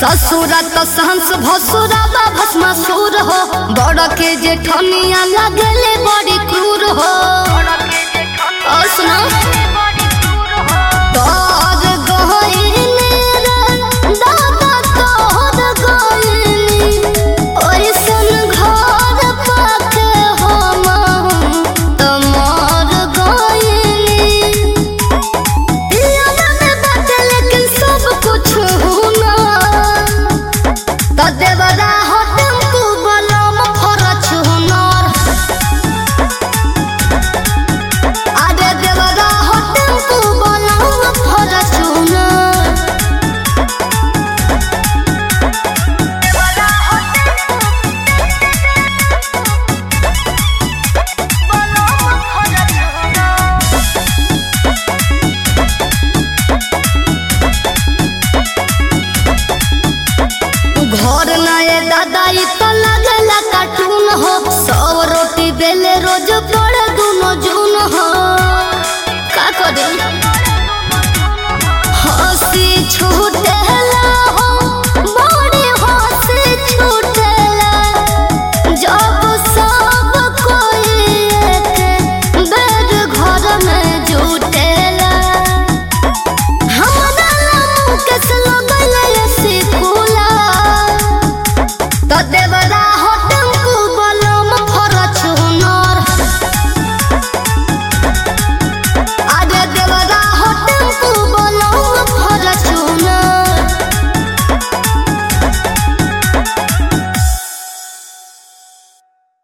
ससुरा तो सहंस भसुरा बा भस्मासुर हो बड़ के जेठनिया लगले बड़ी क्रूर हो और सुना तोर गइनी रे दादा तोर गइनी ओइसन घर पाके हम तमर गइनी पियावा में बाटे लेकिन सब कुछ होना त देवरा हो टेम्पू बलम फरच हुनर अरे देवरा हो टेम्पू बलम फरच हुनर घर नए दादा ई तो लगला कार्टून हो सौ रोटी बेले रोज पड़े दुनो जून हो का करे